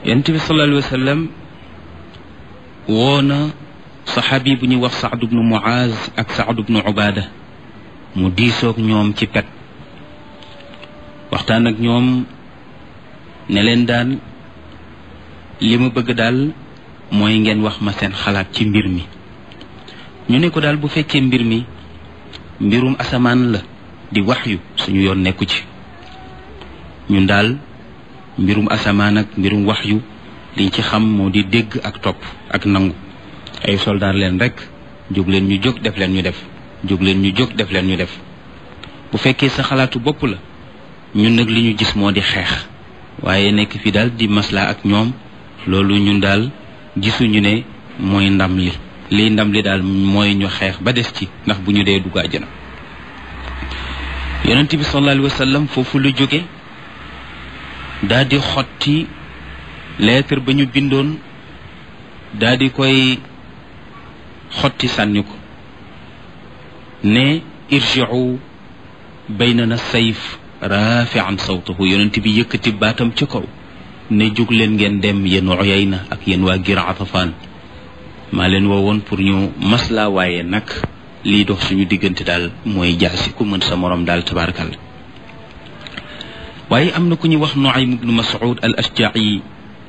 yonent bi sallallahu alayhi wa sallam woo na saxaabi bu ñuy wax Saad bnu Muaz ak Saad bnu Ubaada mu diisoog ñoom ci pet waxtaan ak ñoom ne leen daal li ma bëgg daal mooy ngeen wax ma seen xalaat ci mbir mi ñu ne ko daal bu fekkee mbir mi mbirum asamaan la di waxyu suñu yoon nekku ci ñun daal mbirum asamaan ak mbirum waxyu liñ ci xam moo di dégg ak topp ak nangu ay soldaar leen rek jóg leen ñu jóg def leen ñu def jóg leen ñu jóg def leen ñu def bu fekkee sa xalaatu bopp la ñun nag li ñu gis moo di xeex waaye nekk fi daal di maslaa ak ñoom loolu ñun daal gisuñu ne mooy ndam li liy ndam li daal mooy ñu xeex ba des ci ndax bu ñu dee dugg àjjana yonent bi sallallahu alayhi wa sallam foofu lu jóge daal di xotti lettre ba ñu bindoon daal di koy xotti sànni ko ne irji'u baynana sayf rafi'an sawtahu yonent bi yëkkati baatam ci kaw ne jóg leen ngeen dem yéen Uyayna ak yéen waa Gir Atafaan maa leen woowoon pour ñu maslaa waaye nag lii dox suñu diggante daal mooy jaasi ku mën sa morom daal tabaarakal waaye am na ku ñuy wax Nuaym ibnu Mas'ud al Ashja'i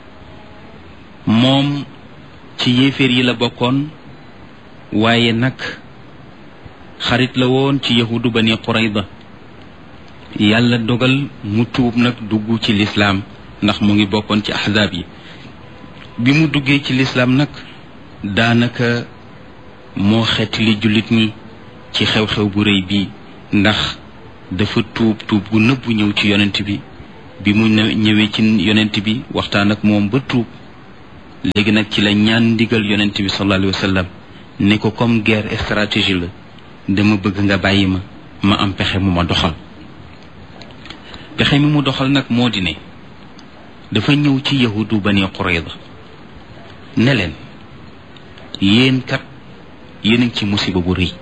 moom ci yéeféer yi la bokkoon waaye nag xarit la woon ci yahudu bani Qurayda yàlla dogal mu tuub nag dugg ci lislaam ndax mu ngi bokkoon ci ahzaab yi bi mu duggee ci lislaam nag daanaka moo xeet li jullit ñi ci xew-xew bu rëy bii ndax dafa tuub tuub gu nëbbu ñëw ci yonent bi bi mu ñëwee ci yonent bi waxtaan ak moom ba tuub léegi nag ci la ñaan ndigal yonent bi sallallahu alayhi wa sallam ne ko comme guerre stratégie la dama bëgg nga bàyyi ma ma am pexe mu ma doxal pexe mi mu doxal nag moo di ne dafa ñëw ci yahudu bani Qurayda ne leen yéen kat yéen a ngi ci musiba bu rëy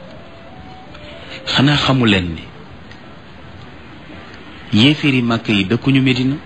xanaa xamu leen ne yéeféeri màkk yi dëkkuñu Medina